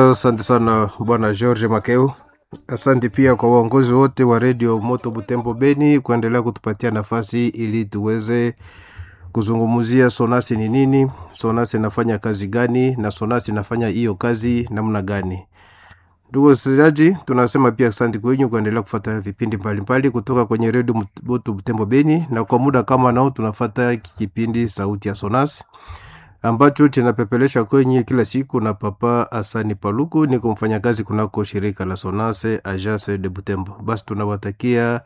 Asante sana bwana George Makeu. Asante pia kwa waongozi wote wa redio Moto Butembo Beni kuendelea kutupatia nafasi ili tuweze kuzungumzia sonasi ni nini, sonasi inafanya kazi gani, na sonasi inafanya hiyo kazi namna gani. Ndugu wasikilizaji, tunasema pia asante kwenyu kuendelea kufuata vipindi mbalimbali kutoka kwenye redio Moto Butembo Beni, na kwa muda kama nao tunafata kipindi sauti ya sonasi ambacho kinapepelesha kwenye kila siku na Papa Asani Paluku, ni kumfanya kazi kunako shirika la Sonase Agence de Butembo. Basi tunawatakia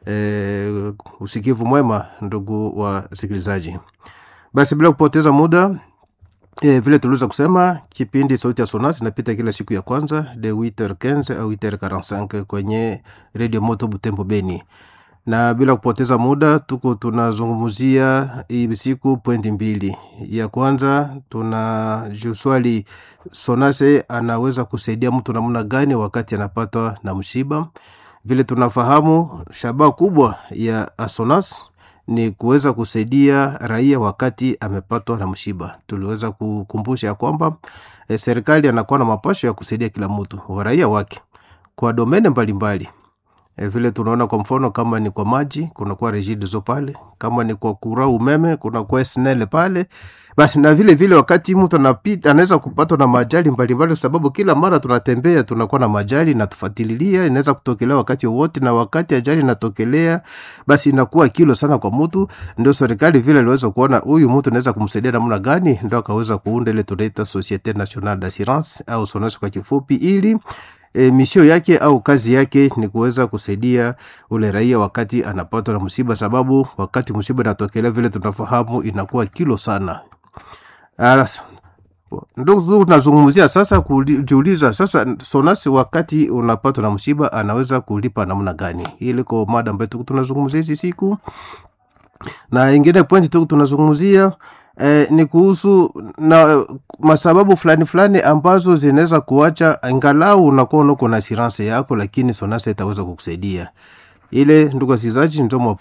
eh, usikivu mwema ndugu wasikilizaji. Basi bila kupoteza muda E, vile tuliweza kusema kipindi sauti ya Sonas inapita kila siku ya kwanza de 8h15 au 8h45 kwenye Radio Moto Butembo Beni, na bila kupoteza muda tuko tunazungumzia hii siku pointi mbili. Ya kwanza tuna juswali Sonase anaweza kusaidia mtu namna gani wakati anapatwa na msiba. Vile tunafahamu shabaha kubwa ya Sonas ni kuweza kusaidia raia wakati amepatwa na msiba. Tuliweza kukumbusha ya kwamba e, serikali anakuwa na mapasho ya kusaidia kila mtu wa raia wake kwa domene mbalimbali e, vile tunaona kwa mfano kama ni kwa maji kunakuwa Regideso pale, kama ni kwa kura umeme kunakuwa SNEL pale. Basi na vile vile wakati mtu anapita anaweza kupatwa na majali mbalimbali, kwa sababu kila mara tunatembea tunakuwa na majali na tufuatilia, inaweza kutokelea wakati wowote, na wakati ajali inatokelea, basi inakuwa kilo sana kwa mtu. Ndio serikali vile iliweza kuona huyu mtu anaweza kumsaidia namna gani, ndio akaweza kuunda ile tunaita Societe Nationale d'Assurance au SONAS kwa kifupi, ili e, misio yake au kazi yake ni kuweza kusaidia ule raia wakati anapatwa na msiba, sababu wakati msiba inatokelea vile tunafahamu inakuwa kilo sana. Alasa. Ndio tunazungumzia sasa, kujiuliza sasa, Sonasi wakati unapatwa na msiba anaweza kulipa namna gani? Ili kwa mada ambayo tuko tunazungumzia hizi siku, na ingine pointi tuko tunazungumzia eh, ni kuhusu na masababu fulani fulani ambazo zinaweza kuacha angalau unakuwa uko na assurance yako, lakini Sonasi itaweza kukusaidia ile. Ndugu wasikilizaji, ndio